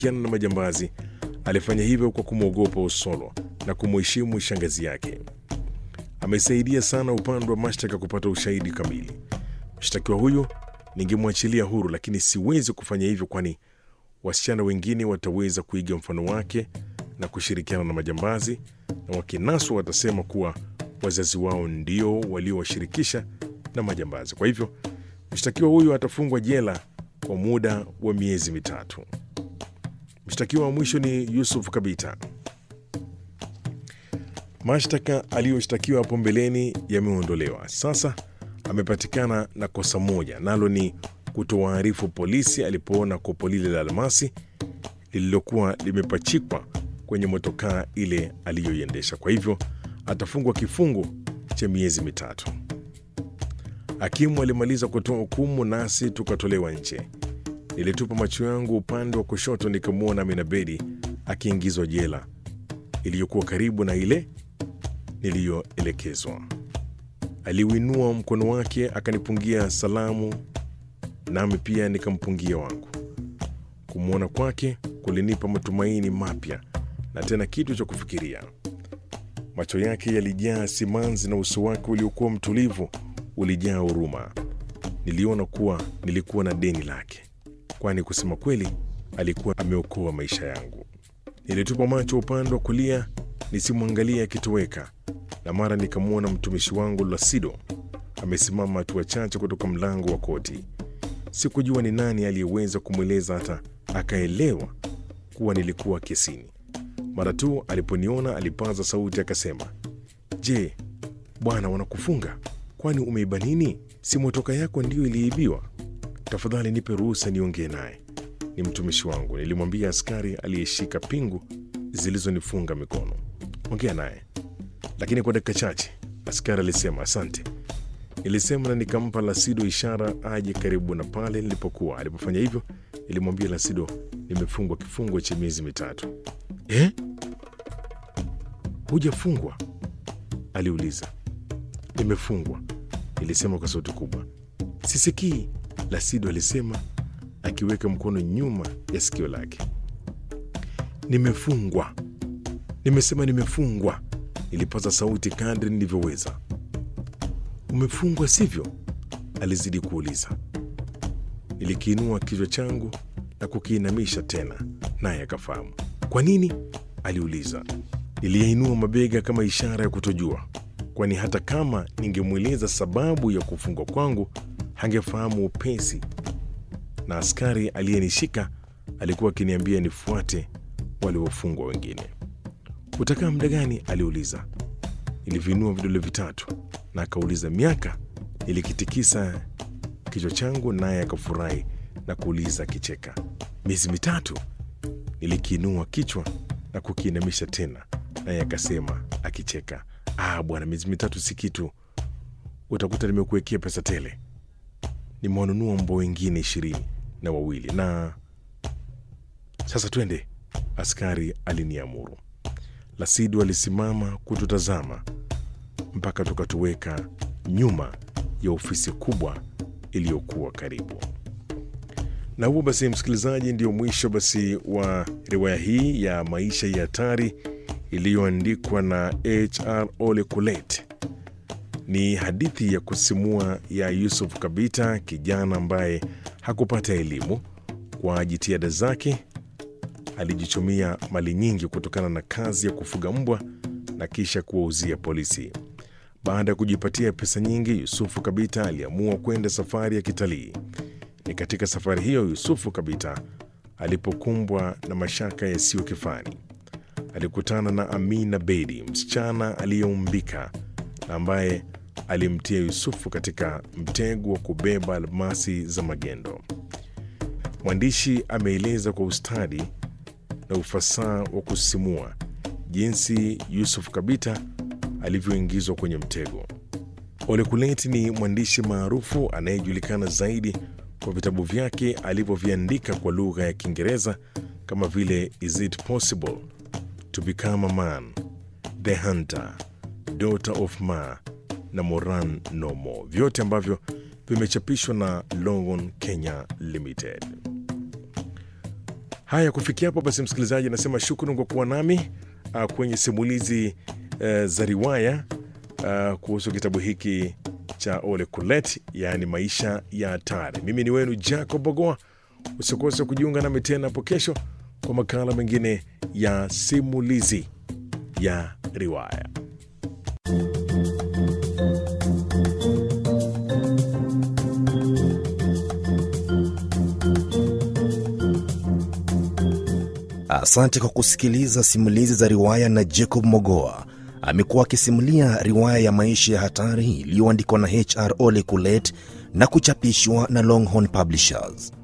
kiana na majambazi alifanya hivyo kwa kumwogopa Osolo na kumheshimu shangazi yake. Amesaidia sana upande wa mashtaka kupata ushahidi kamili. Mshtakiwa huyu ningemwachilia huru, lakini siwezi kufanya hivyo, kwani wasichana wengine wataweza kuiga mfano wake na kushirikiana na majambazi, na wakinaswa watasema kuwa wazazi wao ndio waliowashirikisha na majambazi. Kwa hivyo mshtakiwa huyu atafungwa jela kwa muda wa miezi mitatu. Mshtakiwa wa mwisho ni Yusuf Kabita. Mashtaka aliyoshtakiwa hapo mbeleni yameondolewa. Sasa amepatikana na kosa moja, nalo ni kutowaarifu polisi alipoona kopo lile la almasi lililokuwa limepachikwa kwenye motokaa ile aliyoiendesha. Kwa hivyo atafungwa kifungo cha miezi mitatu. Hakimu alimaliza kutoa hukumu, nasi tukatolewa nje. Nilitupa macho yangu upande wa kushoto, nikamwona Aminabedi akiingizwa jela iliyokuwa karibu na ile niliyoelekezwa. Aliuinua mkono wake akanipungia salamu, nami pia nikampungia wangu. Kumwona kwake kulinipa matumaini mapya na tena kitu cha kufikiria. Macho yake yalijaa simanzi na uso wake uliokuwa mtulivu ulijaa huruma. Niliona kuwa nilikuwa na deni lake, kwani kusema kweli alikuwa ameokoa maisha yangu. Nilitupa macho upande wa kulia nisimwangalie akitoweka, na mara nikamwona mtumishi wangu Lasido amesimama hatua chache kutoka mlango wa koti. Sikujua ni nani aliyeweza kumweleza hata akaelewa kuwa nilikuwa kesini. Mara tu aliponiona alipaza sauti akasema, Je, bwana, wanakufunga? Kwani umeiba nini? Si motoka yako ndiyo iliibiwa? Tafadhali nipe ruhusa niongee naye, ni mtumishi wangu, nilimwambia askari aliyeshika pingu zilizonifunga mikono. Ongea naye, lakini kwa dakika chache. Askari alisema asante. Nilisema na nikampa Lasido ishara aje karibu na pale nilipokuwa. Alipofanya hivyo, nilimwambia Lasido nimefungwa kifungo cha miezi mitatu. Eh, hujafungwa? aliuliza. Nimefungwa, nilisema kwa sauti kubwa. Sisikii, Lasido alisema akiweka mkono nyuma ya sikio lake. Nimefungwa, nimesema nimefungwa, nilipaza sauti kadri nilivyoweza. Umefungwa sivyo? alizidi kuuliza. Nilikiinua kichwa changu na kukiinamisha tena, naye akafahamu. Kwa nini? aliuliza. Niliyainua mabega kama ishara ya kutojua, kwani hata kama ningemweleza sababu ya kufungwa kwangu hangefahamu upesi, na askari aliyenishika alikuwa akiniambia nifuate waliofungwa wengine. Utakaa muda gani? aliuliza. Nilivinua vidole vitatu na akauliza miaka. Nilikitikisa kichwa changu, naye akafurahi na kuuliza akicheka, miezi mitatu. Nilikiinua kichwa na kukiinamisha tena, naye akasema akicheka, ah, bwana, miezi mitatu si kitu, utakuta nimekuwekea pesa tele. Nimewanunua mbwa wengine ishirini na wawili na sasa twende, askari aliniamuru. Lasidu alisimama kututazama mpaka tukatuweka nyuma ya ofisi kubwa iliyokuwa karibu. Na huo basi, msikilizaji, ndio mwisho basi wa riwaya hii ya maisha ya hatari iliyoandikwa na HR Ole Kulet. Ni hadithi ya kusimua ya Yusuf Kabita, kijana ambaye hakupata elimu. Kwa jitihada zake alijichumia mali nyingi kutokana na kazi ya kufuga mbwa na kisha kuwauzia polisi. Baada ya kujipatia pesa nyingi, Yusufu Kabita aliamua kwenda safari ya kitalii. Ni katika safari hiyo Yusufu Kabita alipokumbwa na mashaka yasiyo kifani. Alikutana na Amina Bedi, msichana aliyeumbika na ambaye alimtia Yusufu katika mtego wa kubeba almasi za magendo. Mwandishi ameeleza kwa ustadi na ufasaha wa kusisimua jinsi Yusuf Kabita alivyoingizwa kwenye mtego. Ole Kulet ni mwandishi maarufu anayejulikana zaidi kwa vitabu vyake alivyoviandika kwa lugha ya Kiingereza kama vile Is It Possible, To Become a Man, The Hunter, Daughter of Ma na Moran No More, vyote ambavyo vimechapishwa na Longhorn Kenya Limited. Haya, kufikia hapo basi, msikilizaji, nasema shukrani kwa kuwa nami uh, kwenye simulizi uh, za riwaya uh, kuhusu kitabu hiki cha Ole Kulet, yaani maisha ya hatari. Mimi ni wenu Jacob Bogoa. Usikose kujiunga nami tena hapo kesho kwa makala mengine ya simulizi ya riwaya. Asante kwa kusikiliza simulizi za riwaya na Jacob Mogoa. Amekuwa akisimulia riwaya ya maisha ya hatari iliyoandikwa na HR Ole Kulet na kuchapishwa na Longhorn Publishers.